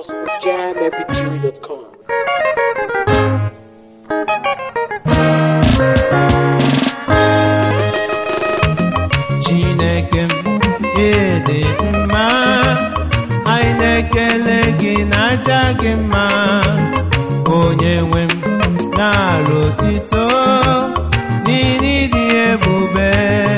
us with jammp3.com. chineke m ịdị mma anyị na-ekele gị na aja gị mma onye nwe m na-arụ otito n'iri dị ebube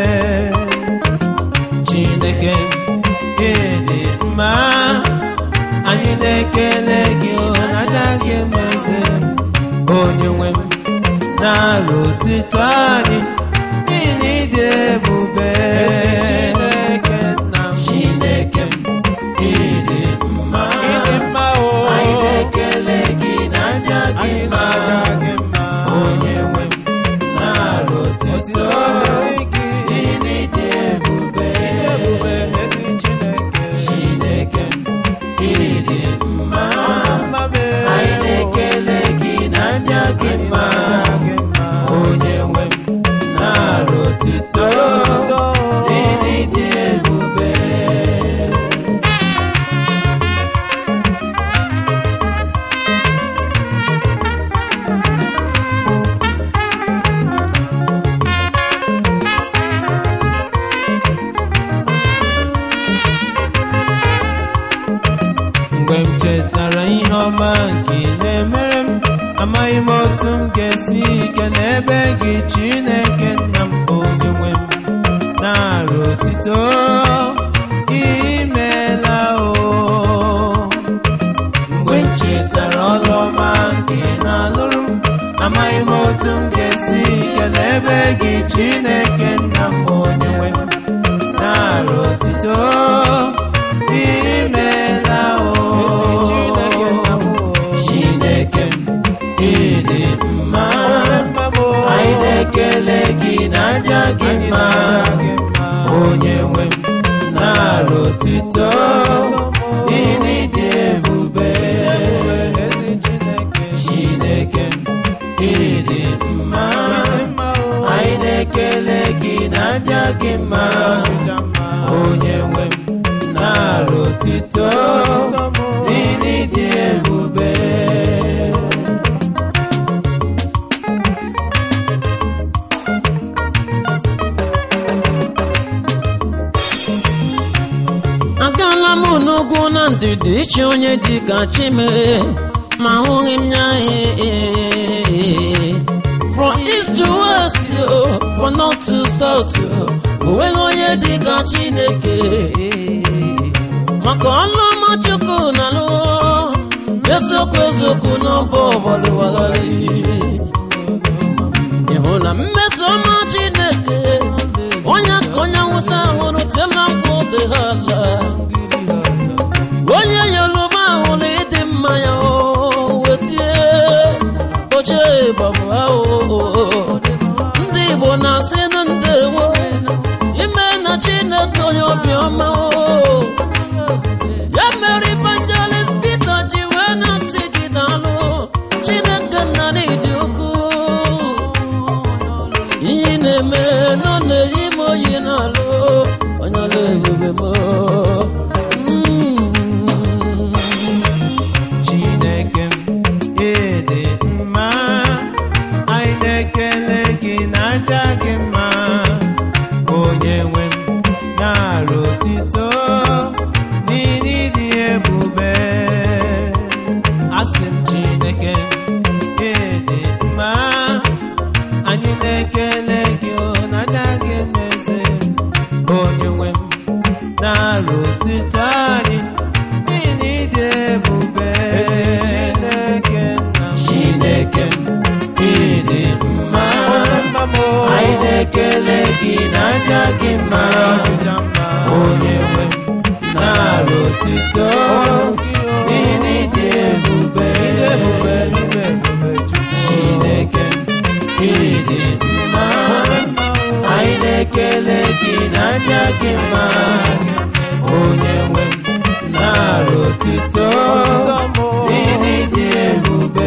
chineke m ịdị mma anyị na-ekele gị na aja gị mma eze onye nwe m na-arụ otito anyị n'ihi ịdị ebube Chineke nna m Chineke m ịdị mma ịdị mma o anyị na-ekele gị na aja gị mma onye nwe m na-arụ otito n'ihi ịdị ebube Chineke m ịdị mma anyị na-ekele gị na aja gị mma onye nwe m na-arụ otito n'ihi ịdị ebube mgbe m chetara ihe ọma nke ị na-emere m amaghị m otu m ga-esi kele ebe gị chineke nna m onye nwe m na-arụ otito imeela o mgbe m chetara ọrụ ọma nke ị na-alụrụ m amaghị m otu m ga-esi kele ebe gị chineke nna m onye nwe m na-arụ otito imeela o Chineke m ịdị mma anyị na-ekele gị na aja gị mma onye nwe m na-arụ otito ịdị dị ebube Chineke m ịdị mma anyị na-ekele gị na aja gị mma onye nwe m na-arụ otito ịdị dị ebube agaala m n'ugwu na ndịda iche onye dị ka chimere ma ahụghị m ya ee. from east to west oh, from north to south oh, onweghị onye dị ka chineke maka ọnụ ọma chukwu na alụ eziokwu eziokwu n'ọbụ ọbọlụwagharị ịhụ na mmeso ọma chineke onye ka onye nwụsa ahụrụ tela nkwụ dị ha ala onye yoruba ahụrụ ịdị mma ya o wetie oche gbabụ ahụ ndị igbo na-asị nụ ndewo ime na chineke onye obiọma o ya mere evangelist peter ji wee na-asị gị daalụ chineke nna n'ịdị ukwuu ihe ị na-eme nọ na-eyi m oyi n'alụ onye ọla ebube m Mm. Chineke m ịdị mma anyị na-ekele gị na aja gị mma onye nwe m na-arụ otito n'ihi dị ebube asị m Chineke ịdị mma anyị na-ekele gị o na aja gị meze onye nwe m na-arụ otito anyị n'ihi na ịdị ebube Chineke nna m Chineke m ịdị mma anyị na-ekele gị na aja gị mma onye nwe m na-arụ otito n'ihi na ịdị ebube Chineke m ịdị mma anyị na-ekele gị na aja gị mma onye nwe m na-arụ otito n'ihi na ịdị ebube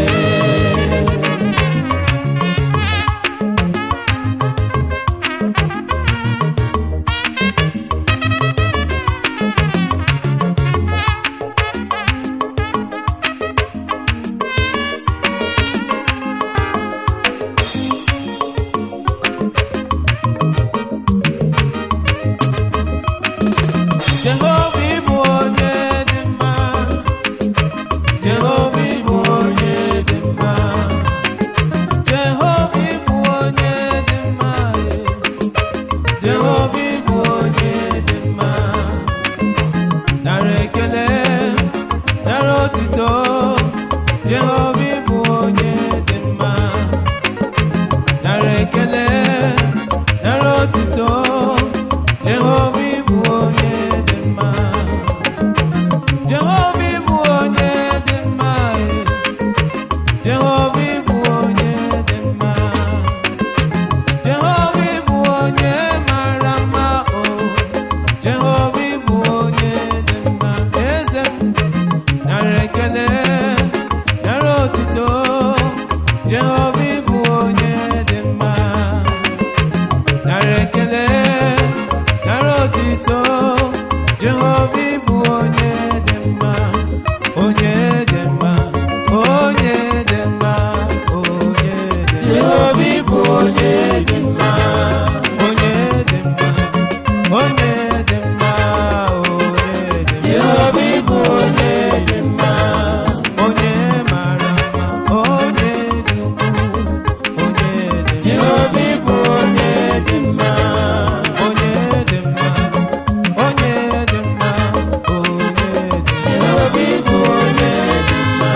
otito jehova ịbụ onye dị mma nara ekele nara otito jehova ịbụ onye dị mma jehova ịbụ onye dị mma eh. jehova ịbụ onye dị mma jehova ịbụ onye mara mma o jehova ịbụ onye dị mma eze m nara ekele nara otito jehova ịbụ onye dị mma nara ekele nara otito jehova ịbụ onye dị mma onye dị mma onye dị mma onye dị mma jehova ịbụ onye dị mma onye dị mma onye dị mma onye dị mma jehova ịbụ onye dị mma onye mara mma onye dị ukwuu onye dị mma jehova ịbụ onye dị mma onye dị mma onye dị mma onye dị mma jehova ịbụ onye dị mma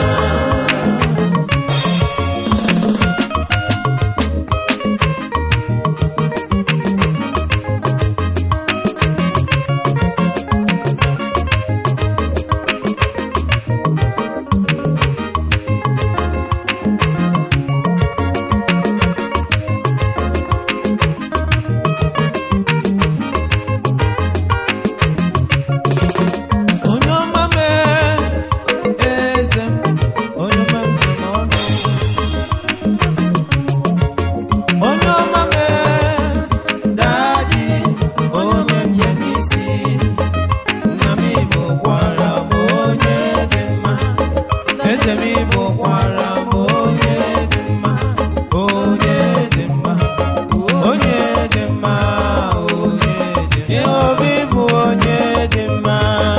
onye ọma mee eze m onye ọma m dị n'ọnụ onye ọma mee daji onye njem isi nna m igbo gwara m onye dị mma eze m igbo gwara m onye dị mma onye dị mma onye dị mma onye dị mma jehova ịbụ onye dị mma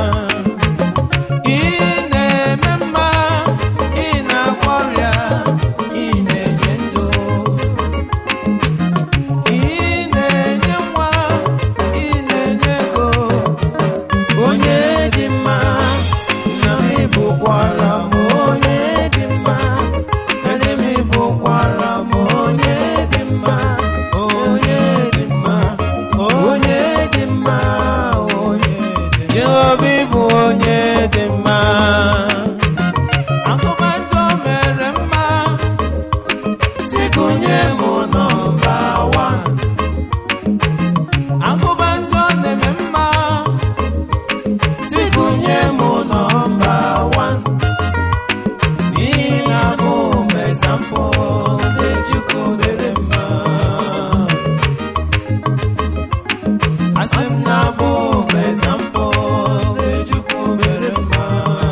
ị na-eme mma ị na-agwọ ọrịa ị na-enye ndụ ị na-enye nwa ị na-enye ego onye dị mma na m ịbụkwara m onye dị mma eze m ịbụkwara m onye dị mma onye dị mma onye dị mma onye dị mma jehova ịbụ onye dị mma agụmandụ mere mma sikunye m nọmba wan agụmandụ na-eme mma sikunye m nọmba wan n'ihi na abụ m ezampụ ndị chukwu mere mma asị m na abụ m ezampụ ndị chukwu mere mma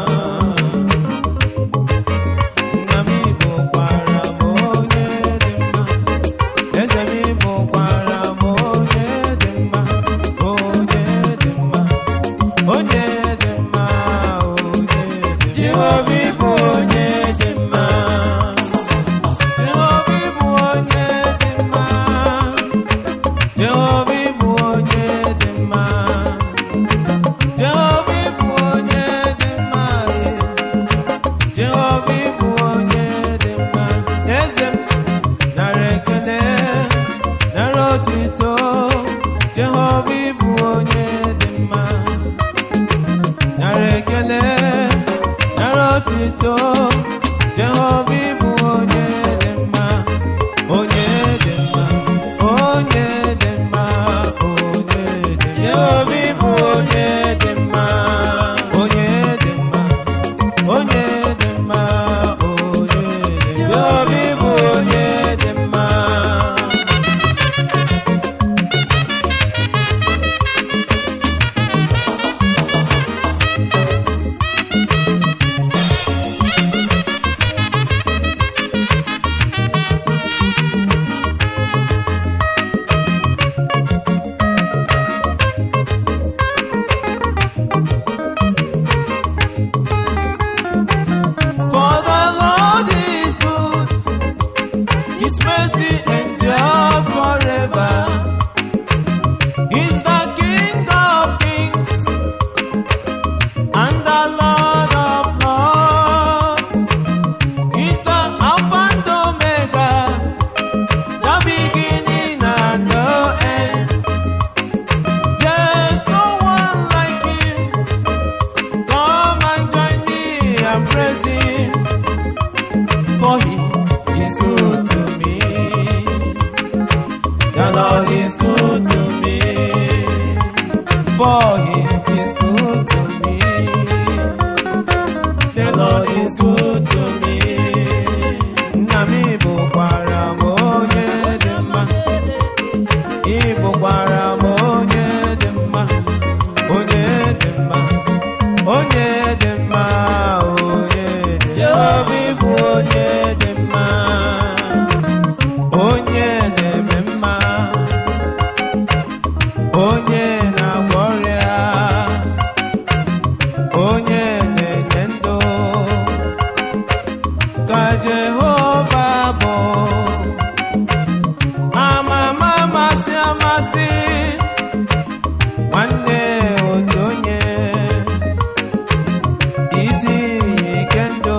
nna m igbo gwara m onye dị mma eze m igbo gwara m onye dị mma onye dị mma onye dị mma onye dị mma jehova ịbụ onye dị mma jehova ịbụ onye dị mma jehova ịbụ onye dị mma jehova ịbụ onye dị mma eh. jehova ịbụ onye dị mma eze m nara ekele nara otito jehova ịbụ onye dị mma nara ekele nara otito jehova ịbụ onye dị mma onye dị mma onye dị mma onye dị mma jehova ịbụ onye dị mma onye dị mma onye dị mma onye dị mma jehova ịbụ onye dị mma and praise him, for he is good to me. The Lord is good to me, for he is good to me. The Lord is good to me. Nna m bụkwara m onye dị mma. Ị bụkwara m onye dị mma. Onye dị mma. Onye dị mma. Onye dị mma. Jehova ịbụ onye dị mma. Onye na-eme mma. Onye na-agwọ ọrịa. Onye na-enye ndụ. ka Jehova bụ amama amasị amasị nwanne otu onye isi iyi ike ndụ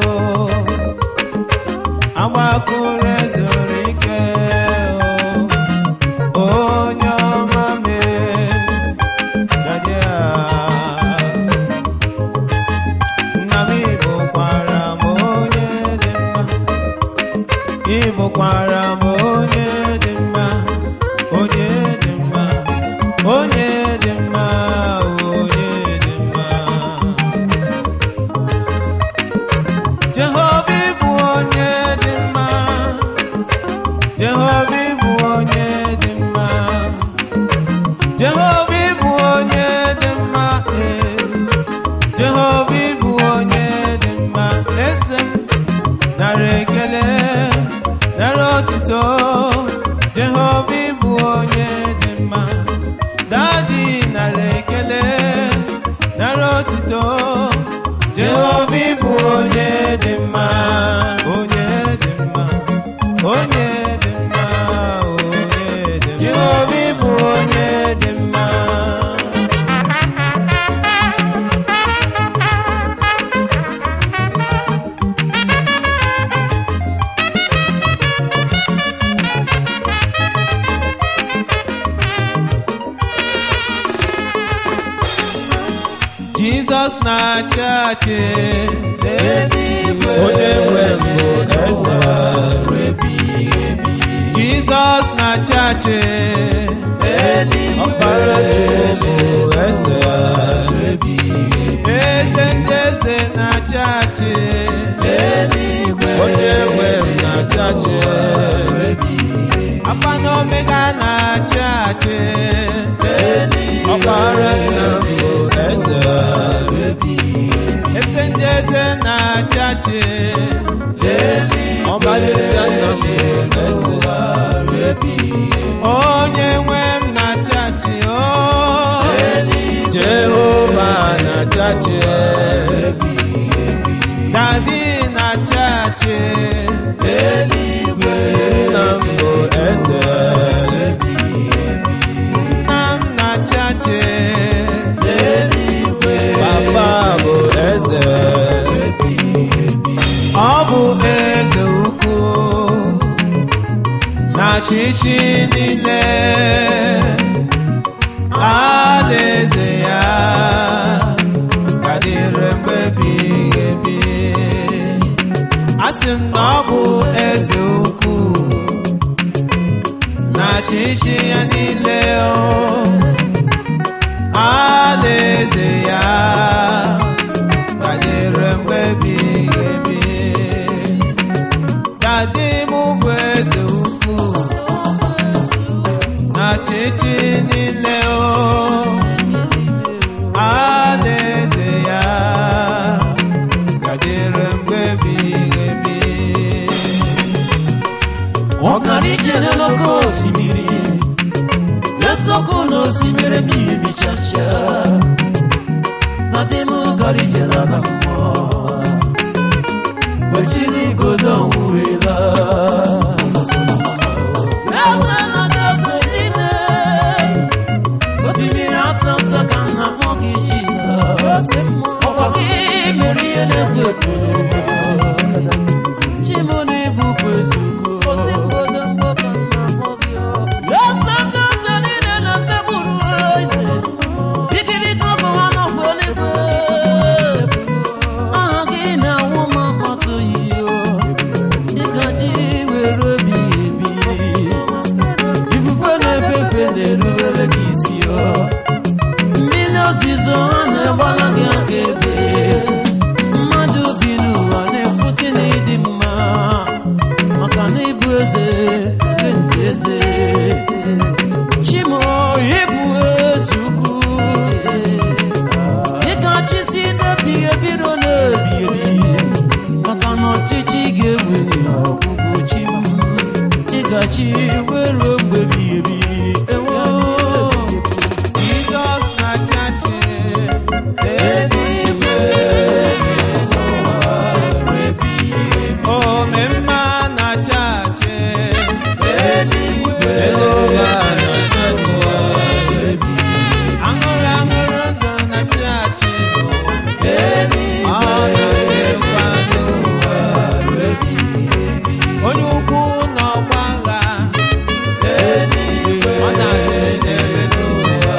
agbakụrụ ezuru ike o, onye ọma mee dadi a nna m bụkwara m onye dị mma ị bụkwara m onye dị mma onye dị mma onye dị mma onye dị mma Jehova ịbụ onye dị mma Jehova ịbụ onye dị mma Jehova ịbụ onye dị mma ee Jehova ịbụ onye dị mma eze m nara ekele nara otuto Jehova ịbụ onye dị mma dadi nara ekele nara otuto Jehova ịbụ onye dị mma onye dị mma onye dị mma onye dị mma Jehova ịbụ onye dị mma Jizọs na-achị achị onye nwe mbụ eze Jizọs na-achị achị ọkpara Chukwu eze eze ndị eze na-achị achị onye nwe m na-achị achị Alfa na Omega na-achị achị ọkpara nna m bụ eze eze ndị eze na-achị achị ọbalịcha nna m bụ eze onye nwe m na-achị achị o Jehova na-achị achị dadi na-achị achị nna m bụ eze nna m na-achị achị papa bụ eze ọ bụ eze ukwu na ọchịchị niile alaeze ya ka dịrị mgbe ebighị ebi asị m na ọ bụ eze ukwu na ọchịchị ya niile o alaeze ya ka dịrị mgbe ebighị ebi dadi m bụ eze ukwu na ọchịchị niile o alaeze ya ka dịrị mgbe ebighị ebi ọkara ijere n'oke osimiri eziokwu na osimiri mmiri bichacha na dị m gara ije n'ala mmụọ gbachiri igodo ọnwụrela eze na-achị eze niile otimiri ata nta ka nna mụ gị jizọs ọkwa gị mere ihe na-ekwo ekwo chimone bụkwa eziokwu eze ndị eze niile na-esegburu eze igirigi ọgụ ha nọkwa eluigwe aha gị na na-achị wee ruo mgbe ebighị ebi ewo Jizọs na-achachị eluigwe omemma na-achachị eluigwe Jehova na-achachị aṅụrụ aṅụrụ ndụ na-achachị eluigwe ọ na-achịkwa n'ụwa onye ukwu na ọgbagha eluigwe ọ na-achị n'ebe n'ụwa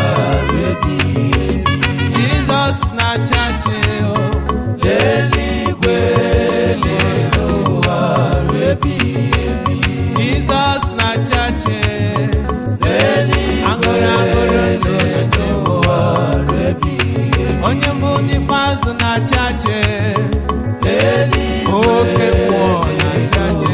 Jizọs na-achachị o eluigwe n'ụwa Jizọs na-achachị eluigwe aṅụrụ aṅụrụ ndụ na-achị ụwa onye mbụ n'ikpeazụ na-achachị eluigwe oke mmụọ na-achachị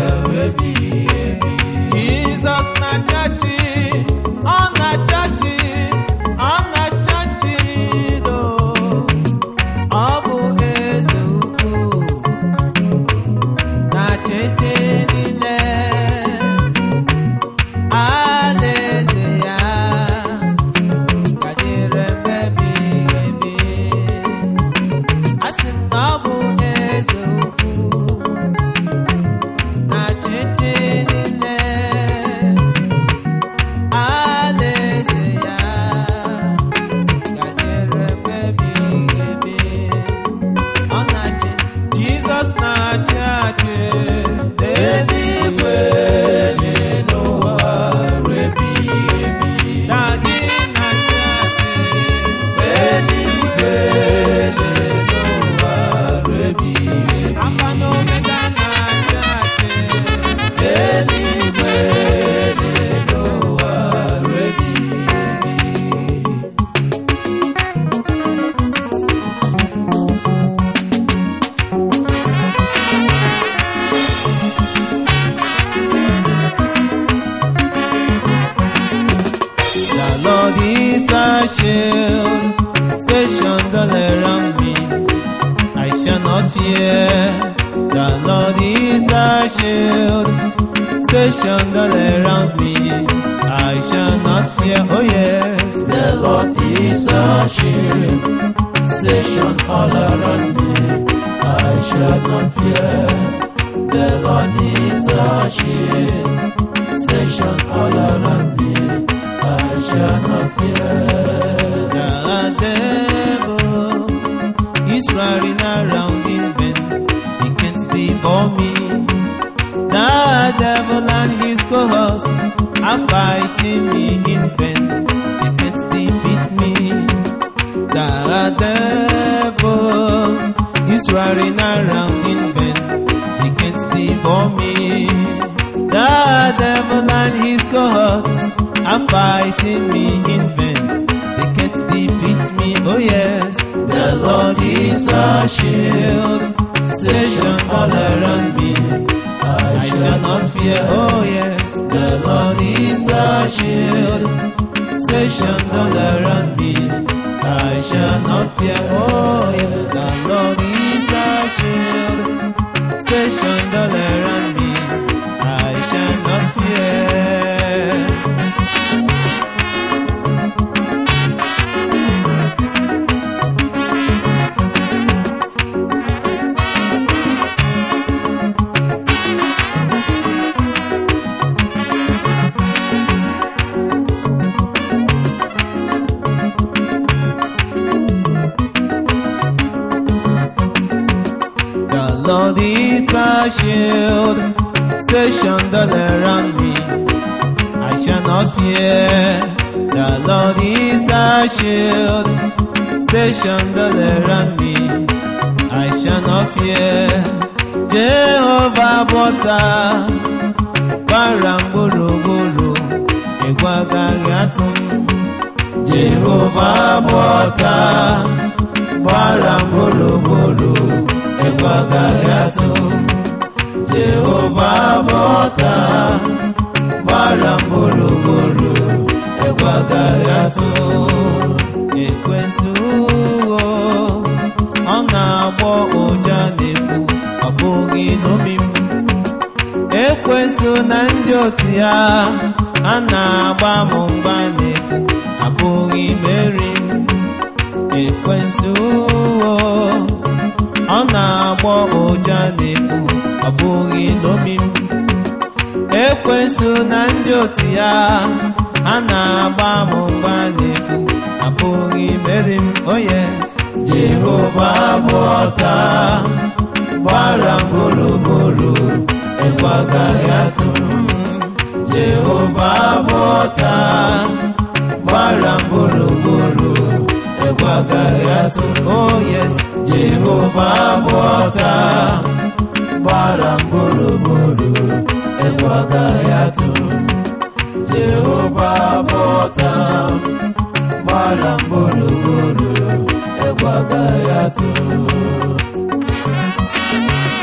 Jizọs na-achachị ọ na-achachị ọ na-achachị do ọ bụ eze ukwu na-achịchị niile alaeze ya gadere mgbe ebighị ebi asị m na ọ bụ eze ukwu na-achịchị niile alaeze ya gadere mgbe ebighị ebi ọ na-achị Jizọs na-achị achị eluigwe n'ụwa Dadị na-achị achị eluigwe n'ụwa Alfa na Omega na-achị achị eluigwe n'ụwa The Lord is a shield, stationed all around me. I shall not fear. The Lord is a shield, stationed all around me. I shall not fear. Oh yes, The Lord is a shield, station all around me. I shall not fear. The Lord is a shield, station all around me. I shall not fear. the devil is running around in vain. He can't devour me. The devil and his cohorts are fighting me in vain. They can't defeat me. The devil is running around in vain. He can't devour me. The devil and his cohorts are fighting me in vain. They can't defeat me. Oh yes, the Lord is a shield, stationed all around me. I shall not fear. Oh yes, the Lord is a shield, stationed all around me. I shall not fear. Oh yes, the Lord is a shield, stationed all around me. I shall not fear. The Lord is a shield, stationed all around me. I shall not fear. The Lord is a shield, stationed all around me. I shall not fear. Jehovah bọta gbara m gburugburu egwu agaghị atụ m. Jehova bọta gbara m gburugburu egwu agaghị atụ m. Jehova bọta gbara m gburugburu egwu agaghị atụ m. ekwensu o, ọ na-agbọ ụja n'efu ọ bụghị n'omi m ekwensu na ndị otu ya a na-agba m mgba n'efu abụghị imeri m ekwensu o, ọ na-agbọ ụja n'efu ọ bụghị n'obi m ekwensu na ndị otu ya a na-agba m mgba n'efu abụghị imeri m oh yes jehova bụ ọta gbara m gburugburu egwu agaghị atụ m jehova bụ ọta gbara m gburugburu egwu agaghị atụ m oh yes jehova bụ ọta gbara m gburugburu egwu agaghị atụ m jehova bụ ọta gbara m gburugburu egwu agaghị atụ m